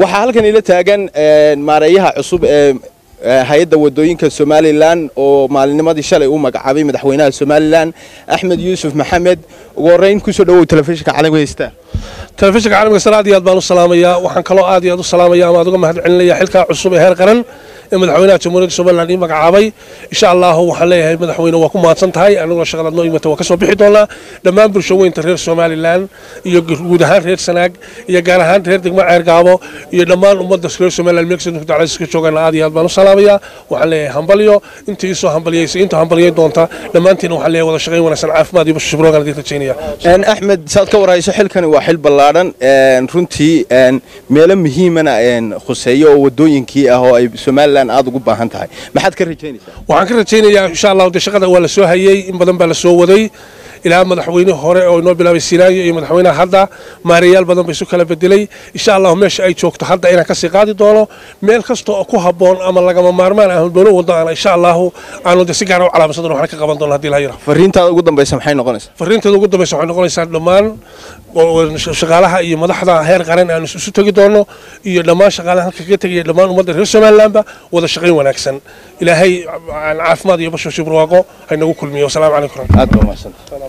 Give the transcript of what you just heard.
waxaa halkan ila taagan maareeyaha cusub ee hay-adda wadooyinka somalilan oo maalinimadii shalay u magacaabay madaxweynaha somalilan axmed yuusuf maxamed ugu horeyn kusoo dhawow telefishinka caalamka heystaa telefishinka caalamka sare aad iyo aad baan u salaamayaa waxaan kaloo aad iyo aad u salaamaya ama aad uga mahad celinaya xilkaa cusub ee heer qaran ee madaxweynaha jamhuuriyadda somalilan ii magacaabay insha allahu waxaan leeyahay madaxweyne waa ku mahadsan tahay aniguna shaqadaad noo imata waa ka soo bixi doonaa dhammaan bulshaweynta reer somalilan iyo guud ahaan reer sanaag iyo gaar ahaan reer degmo ceergaabo iyo dhammaan ummadda reer somalilan meelkasta dacladiska joogana aad iyo aad baan u salaamayaa waxaan leeyahay hambalyo intii isoo hambalyaysay inta hambalyayn doonta dhammaantiina waxaan leeyahay wada shaqayn wanaagsan caafimaad iyo basho shibrogan idin rajaynaya axmed saad ka warhayso xilkani waa xil ballaadhan runtii meelo muhiimana khuseeyo oo wadooyinkii ah oo ay somalilan aad ugu baahan tahay maxaad ka rajaynaysaa waxaan ka rajaynayaa insha allahu dee shaqada waa la soo hayey in badan baa la soo waday ilaa madaxweyne hore oo inoo bilaabay sinaayo iyo madaxweynaha hadda maareeyaal badan ba isu kala bedelay insha allahu meesha ay joogto hadda inaan kasii qaadi doono meel kasta oo ku habboon ama lagama maarmaan ah doono wado aan insha allahu aanu de si gaara u calaamadsan doon waxna ka qaban doono haddii la yira fariintaada ugu dambaysa maxay noqonaysaa fariinteeda ugu dambaysa waxay noqonaysaa dhammaan shaqaalaha iyo madaxda heer qaran aan isu tegi doono iyo dhammaan shaqaalaha halka kaga tegaya dhammaan ummadda reer somalilandba wada shaqayn wanaagsan ilaahay caafimaad iyo basho shibruwaaqo haynagu kulmiyo wasalaamu calaykum aad baa mahadsan